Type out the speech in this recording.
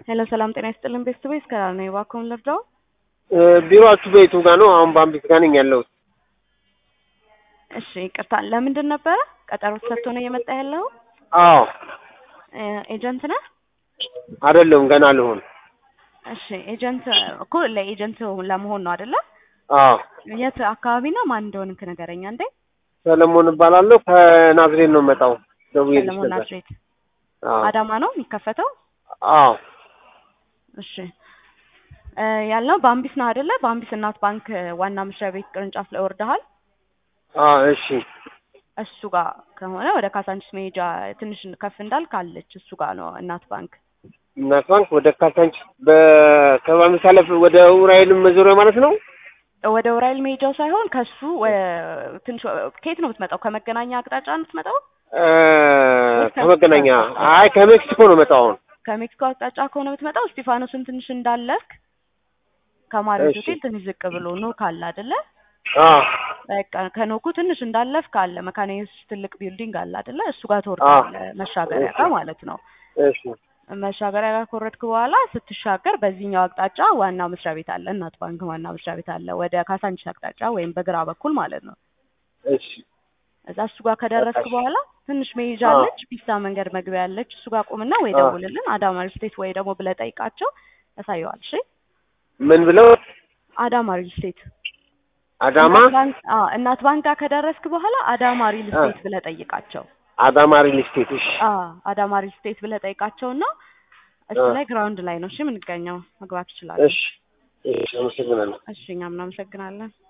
ሄሎ ሰላም ጤና ይስጥልን ቤተሰብ እስከላል ነው እባክዎን ልርዳው? ቢሮአችሁ በየቱ ጋር ነው? አሁን በአምቢት ጋር ነኝ ያለሁት። እሺ ይቅርታ፣ ለምንድን ነበረ ቀጠሮ ተሰጥቶ ነው እየመጣ ያለው? አዎ ኤጀንት ነህ? አይደለሁም፣ ገና ልሆን። እሺ ኤጀንት እኮ ለኤጀንት ለመሆን ነው አይደለ? አዎ የት አካባቢ ነው? ማን እንደሆንክ ንገረኝ አንዴ። ሰለሞን እባላለሁ። ከናዝሬት ነው የምመጣው። ደውዬልሽ ሰለሞን ነበር። ናዝሬት አዎ አዳማ ነው የሚከፈተው? አዎ እሺ እ ያልነው በአምቢስ ነው አይደለ? በአምቢስ እናት ባንክ ዋና መስሪያ ቤት ቅርንጫፍ ላይ ወርደሃል። አዎ እሺ እሱ ጋር ከሆነ ወደ ካሳንቺስ መሄጃ ትንሽ ከፍ እንዳልክ አለች። እሱ ጋር ነው እናት ባንክ። እናት ባንክ ወደ ካሳንቺስ በከባሚ ሳለፍ ወደ ኡራኤል መዞሪያ ማለት ነው። ወደ ውራይል መሄጃው ሳይሆን ከሱ ወ- ትንሽ ከየት ነው የምትመጣው? ከመገናኛ አቅጣጫ ነው የምትመጣው? እ ከመገናኛ አይ ከሜክሲኮ ነው መጣው አሁን። ከሜክሲኮ አቅጣጫ ከሆነ የምትመጣው እስጢፋኖስን ትንሽ እንዳለፍክ ከማሪዎት እሺ። ሆቴል ትንሽ ዝቅ ብሎ ኖክ አለ አይደለ? አዎ በቃ ከኖኩ ትንሽ እንዳለፍክ አለ መካነ ኢየሱስ ትልቅ ቢልዲንግ አለ አይደለ? እሱ ጋር ትወርዳለህ፣ መሻገሪያ ጋር ማለት ነው። እሺ መሻገሪያ ጋር ከወረድክ በኋላ ስትሻገር በዚህኛው አቅጣጫ ዋና መስሪያ ቤት አለ፣ እናት ባንክ ዋና መስሪያ ቤት አለ፣ ወደ ካሳንቺስ አቅጣጫ ወይም በግራ በኩል ማለት ነው። እሺ እዛ እሱ ጋር ከደረስክ በኋላ ትንሽ መሄጃ አዎ። አለች፣ ፒስታ መንገድ መግቢያ አለች። እሱ ጋር ቁምና ወይ አዎ። ደውልልን አዳማ ሪል ስቴት ወይ ደግሞ ብለህ ጠይቃቸው ያሳየዋል። እሺ ምን ብለው አዳማ ሪል ስቴት አዳማ እናት ባንክ አዎ፣ እናት ባንክ ጋር ከደረስክ በኋላ አዳማ ሪል አ። ስቴት ብለህ ጠይቃቸው። አዳማ ሪል ስቴት። እሺ አዎ አዳማ ሪል ስቴት ብለህ ጠይቃቸውና እሱ አ። ላይ ግራውንድ ላይ ነው እሺ የምንገኘው። መግባት ይችላል። እሺ እሺ፣ አመሰግናለሁ። እሺ እኛም እናመሰግናለን።